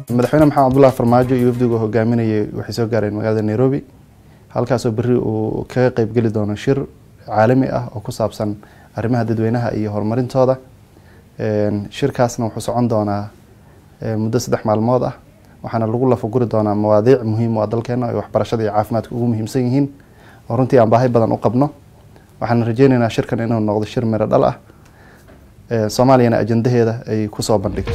madaxweyne maxamed cabdullahi farmaajo iyo wafdigu hogaaminayay waxay soo gaareen magaalada nairobi halkaasoo berri uu kaga qeybgeli doono shir caalami ah oo ku saabsan arrimaha dadweynaha iyo horumarintooda shirkaasna wuxuu socon doonaa muddo saddex maalmood ah waxaana lagu lafaguri doonaa mawaadiic muhiim u ah dalkeena ay waxbarashada iyo caafimaadka ugu muhiimsan yihiin oo runtii aan baahi badan u qabno waxaan rajeyneynaa shirkan inuu noqdo shir miro dhal ah soomaaliyana ajandaheeda ay kusoo bandhigto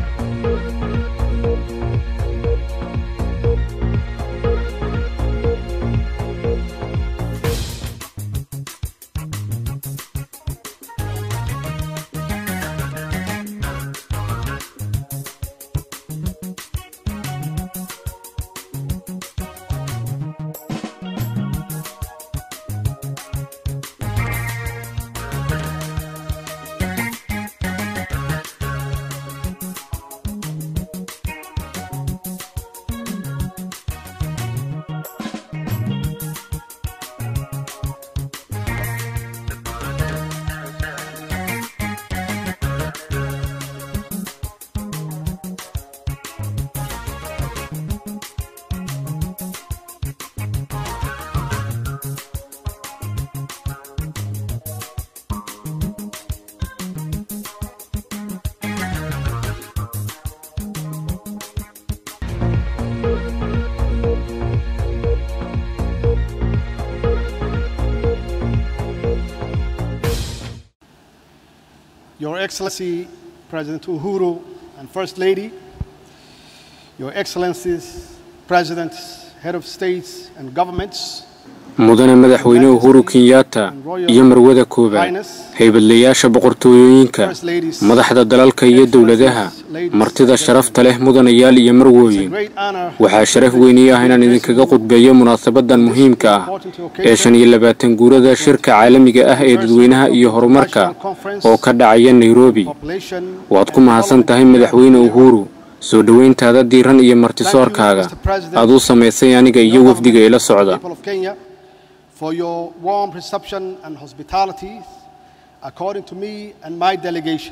Your Excellency President Uhuru and First Lady, Your Excellencies, Presidents, Head of States and Governments, mudane madaxweyne uhuru kenyatta iyo marwada koowaad haybadlayaasha boqortooyooyinka madaxda dalalka iyo dowladaha martida sharafta leh mudanayaal iyo marwooyin waxaa sharaf weynii ah inaan idinkaga qudbeeyo munaasabadan muhiimka ah ee shan iyo labaatan guurada shirka caalamiga ah ee dadweynaha iyo horumarka oo ka dhacaya nairobi waad ku mahadsan tahay madaxweyne uhuru soo dhoweyntaada diiran iyo martisoorkaaga aad u samaysay aniga iyo wafdiga ila socda for your warm reception and hospitality, according to me and my delegation.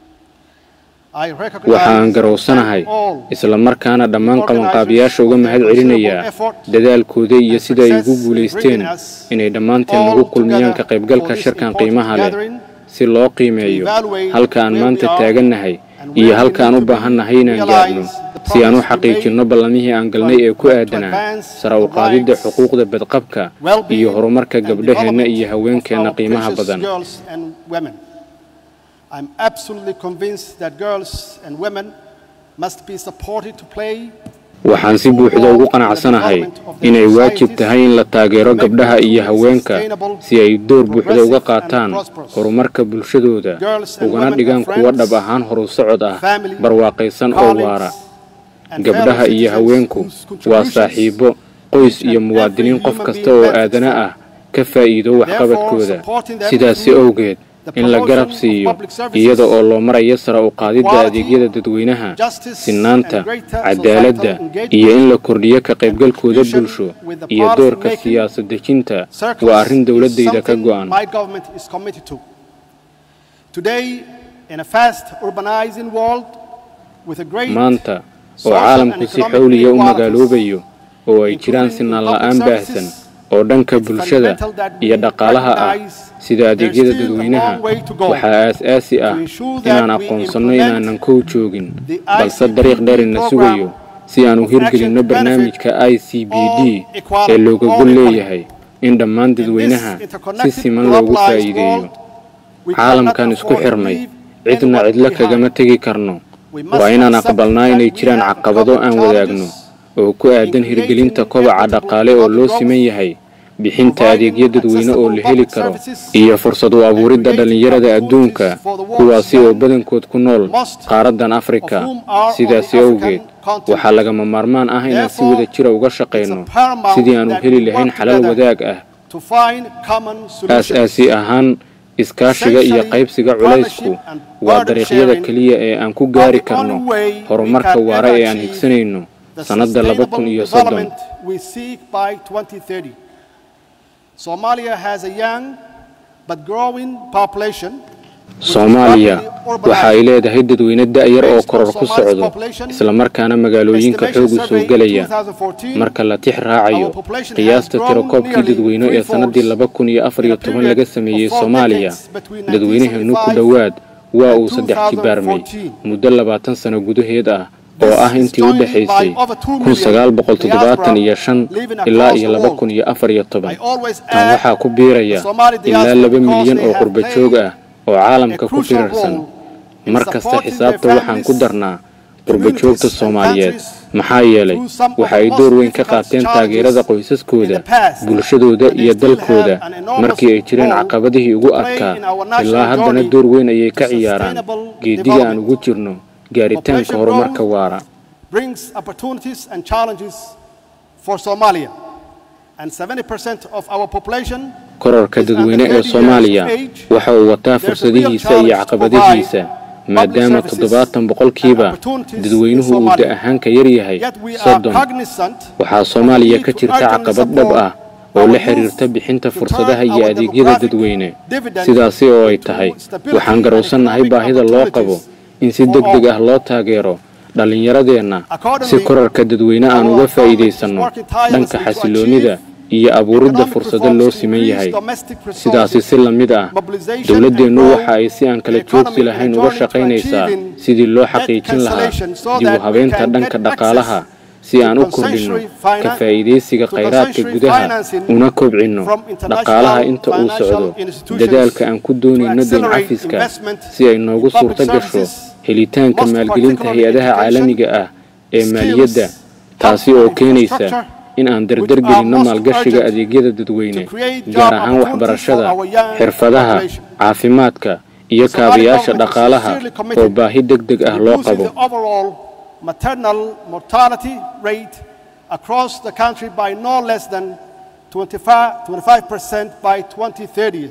waxaan garowsanahay isla markaana dhammaan qabanqaabiyaasha uga mahad celinayaa dadaalkooda iyo sida ay ugu guulaysteen inay dhammaanteen nagu kulmiyaan ka qaybgalka shirkan qiimaha leh si loo qiimeeyo halka aan maanta taagannahay iyo halka aan u baahannahay inaan gaarno si aan u xaqiijinno ballamihii aan galnay ee ku aadanaa sara u qaadidda xuquuqda badqabka iyo horumarka gabdhaheenna iyo haweenkeenna qiimaha badan I'm absolutely convinced that girls and women must be supported to play waxaan si buuxda ugu qanacsanahay inay waajib tahay in la taageero gabdhaha iyo haweenka si ay door buuxda uga qaataan horumarka bulshadooda ugana dhigaan kuwo dhab ahaan horu socod ah barwaaqaysan oo waara gabdhaha iyo haweenku waa saaxiibo qoys iyo muwaadiniin qof kasta oo aadana ah ka faa'iido waxqabadkooda sidaasi awgeed in la garab siiyo iyada oo loo marayo sara u qaadidda adeegyada dadweynaha sinaanta cadaaladda iyo in la kordhiyo ka qaybgalkooda bulsho iyo doorka siyaasad dejinta waa arrin dowladdayda ka go'an maanta oo caalamku si xawliya u magaaloobayo oo ay jiraan sinaan la'aan baahsan oo dhanka bulshada iyo dhaqaalaha ah sida adeegyada dadweynaha waxaa aas-aasi ah inaan aqoonsanno inaanan kow joogin balse dariiq dheerina sugayo si aan u hirgelinno barnaamijka i c b d ee looga gol leeyahay in dhammaan dadweynaha si siman loogu faa'iideeyo caalamkan isku xirnay cidna cidlo kagama tegi karno waa inaan aqbalnaa inay jiraan caqabado aan wadaagno oo ku aadan hirgelinta kobaca dhaqaale oo loo siman yahay bixinta adeegyo dadweyne oo la heli karo iyo fursad u abuuridda dhallinyarada adduunka kuwaasi oo badankood ku nool qaaraddan afrika sidaasi awgeed waxaa lagama maarmaan ah inaan si wada jira uga shaqayno sidii aan u heli lahayn xalal wadaag ah aas-aasi ahaan iskaashiga iyo qaybsiga culaysku waa dariiqyada keliya ee aan ku gaari karno horumarka waara ee aan higsanayno sannadda laba kun iyo soddon Somalia has a young but growing population soomaaliya waxa ay leedahay dadweyne da'yar oo koror ku socdo islamarkaana magaalooyinka xoogu soo gelaya marka la tix raacayo qiyaasta tirakoobkii dadweyne ee sannadii laba kun iyo afar iyo toban laga sameeyey soomaaliya dadweynaheenu ku dhowaad waa uu saddex jibaarmay muddo labaatan sano gudaheed ah oo ah intii u dhexaysay kun sagaal boqol toddobaatan iyo shan ilaa iyo laba kun iyo afar iyo toban tan waxaa ku biiraya ilaa laba milyan oo qurba joog ah oo caalamka ku firarsan mar kasta xisaabta waxaan ku darnaa qurbajoogta soomaaliyeed maxaa yeelay waxa ay door weyn ka qaateen taageerada qoysaskooda bulshadooda iyo dalkooda markii ay jireen caqabadihii ugu adkaa ilaa haddana door weyn ayay ka ciyaaraan geediga aan ugu jirno gaaritaanka horumarka waara korarka dadweyne ee soomaaliya waxa uu wataa fursadihiisa iyo caqabadihiisa maadaama toddobaatan boqolkiiba dadweynuhu uu da ahaan ka yar yahay soddon waxaa soomaaliya ka jirta caqabad dhab ah oo la xiriirta bixinta fursadaha iyo adeegyada dadweyne sidaasi oo ay tahay waxaan garowsannahay baahida loo qabo in si deg deg ah loo taageero dhallinyaradeenna si korarka dadweyne aan uga faa'iidaysanno dhanka xasiloonnida iyo abuuridda fursado loo siman yahay sidaasi si la mid ah dowladdeennu waxa ay si aan kala joogsi lahayn uga shaqaynaysaa sidii loo xaqiijin lahaa dib u habeynta dhanka dhaqaalaha si aan u kordhinno ka faa'iidaysiga khayraadka gudaha una kobcinno dhaqaalaha inta uu socdo dadaalka aan ku doonayno dayn cafiska si ay noogu suurto gasho helitaanka maalgelinta hay-adaha caalamiga ah ee maaliyadda taasi oo keenaysa in aan dardar gelinno maalgashiga adeegyada dadweyne gaar ahaan waxbarashada xirfadaha caafimaadka iyo kaabayaasha dhaqaalaha oo baahi deg deg ah loo qabo maternal mortality rate across the country by no less than 25% by 2030.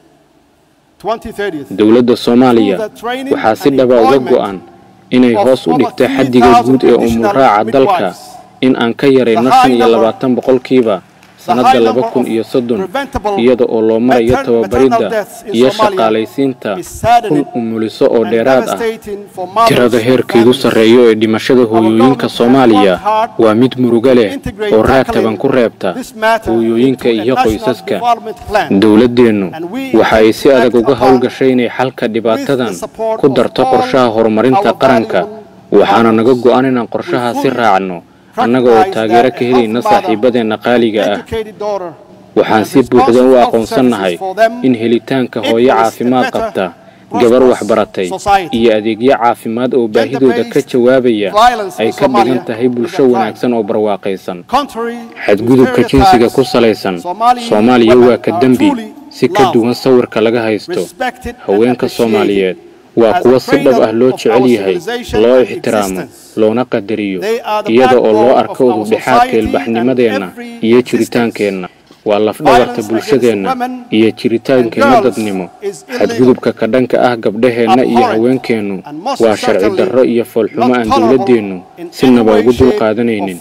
dowladda soomaaliya waxaa si dhaba uga go'an inay hoos u dhigto xaddiga guud ee umuraaca dalka in aan ka yarayno shan iyo labaatan boqolkiiba sannadda laba kun iyo soddon iyada oo loo marayo tababaridda iyo shaqaalaysiinta kun umuliso oo dheeraad ah tirada heerkeedu sarreeyo ee dhimashada hooyooyinka soomaaliya waa mid murugo leh oo raad taban ku reebta hooyooyinka iyo qoysaska dowladdeennu waxa ay si adag uga howlgashay inay xalka dhibaatadan ku darto qorshaha horumarinta qaranka waxaana naga go'an inaan qorshahaasi raacno annaga oo taageero ka helayna saaxiibadeenna qaaliga ah waxaan si buuxda u aqoonsannahay in helitaanka hooyo caafimaad qabta gabar waxbaratay iyo adeegyo caafimaad oo baahidooda ka jawaabaya ay ka dhigan tahay bulsho wanaagsan oo barwaaqaysan xadgudubka jinsiga ku salaysan soomaaliya waa ka dembi si ka duwan sawirka laga haysto haweenka soomaaliyeed waa kuwa si dhab ah loo jecel yahay loo ixtiraamo loona qadariyo iyada oo loo arko udubdhexaadka ilbaxnimadeenna iyo jiritaankeenna waa lafdhabarta bulshadeenna iyo jiritaankeenna dadnimo xadgudubka ka dhanka ah gabdhaheenna iyo haweenkeennu waa sharci darro iyo foolxumo aan dowladdeennu sinaba ugu dul qaadanaynin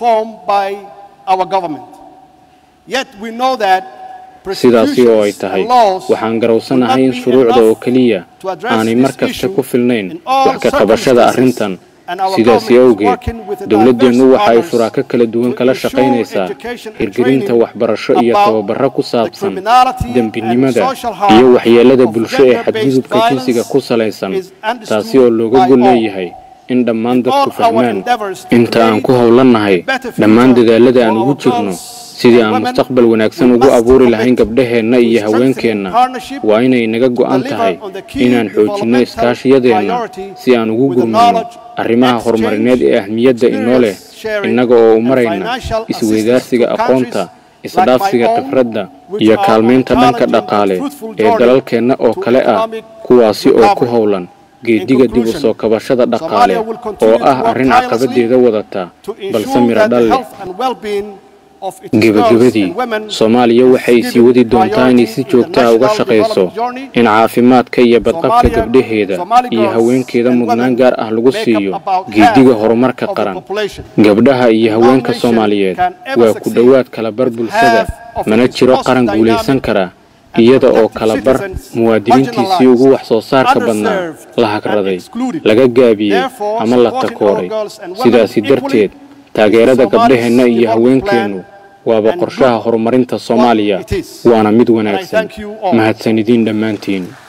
sidaasi oo ay tahay waxaan garowsanahay in shuruucda oo keliya aanay mar kasta ku filnayn wax ka qabashada arrintan sidaasi awgeed dowladdeennu waxa ay shuraako kala duwan kala shaqaynaysaa hirgelinta waxbarasho iyo tababarro ku saabsan dembinimada iyo waxyeellada bulsho ee xadgudubka jinsiga ku salaysan taasi oo looga gol leeyahay in dhammaan dadku fahmaan inta aan ku howlannahay dhammaan dadaallada aan ugu jirno sidii aan mustaqbal wanaagsan ugu abuuri lahayn gabdhaheenna iyo haweenkeenna waa inay naga go'an tahay inaan xoojinno iskaashiyadeenna si aan ugu gurmayno arrimaha horumarineed ee ahmiyadda inoo leh innaga oo u marayna isweydaarsiga aqoonta isdhaafsiga khibradda iyo kaalmaynta dhanka dhaqaale ee dalalkeenna oo kale ah kuwaasi oo ku howlan geediga dib u soo kabashada dhaqaale oo ah arrin caqabadeeda wadata balse miro dhal leh gebagabadii soomaaliya waxay sii wadi doontaa inay si joogta ah uga shaqayso in caafimaadka iyo badqabka gabdhaheeda iyo haweenkeeda mudnaan gaar ah lagu siiyo geediga horumarka qaran gabdhaha iyo haweenka soomaaliyeed waa ku dhowaad kalabar bulshada mana jiro qaran guulaysan kara iyada oo kala bar muwaadiniintiisii ugu wax soo saarka badnaa la hagraday laga gaabiyey ama la takooray sidaasi darteed taageerada gabdhaheenna iyo haweenkeennu waaba qorshaha horumarinta soomaaliya waana mid wanaagsan mahadsan idiin dhammaantiin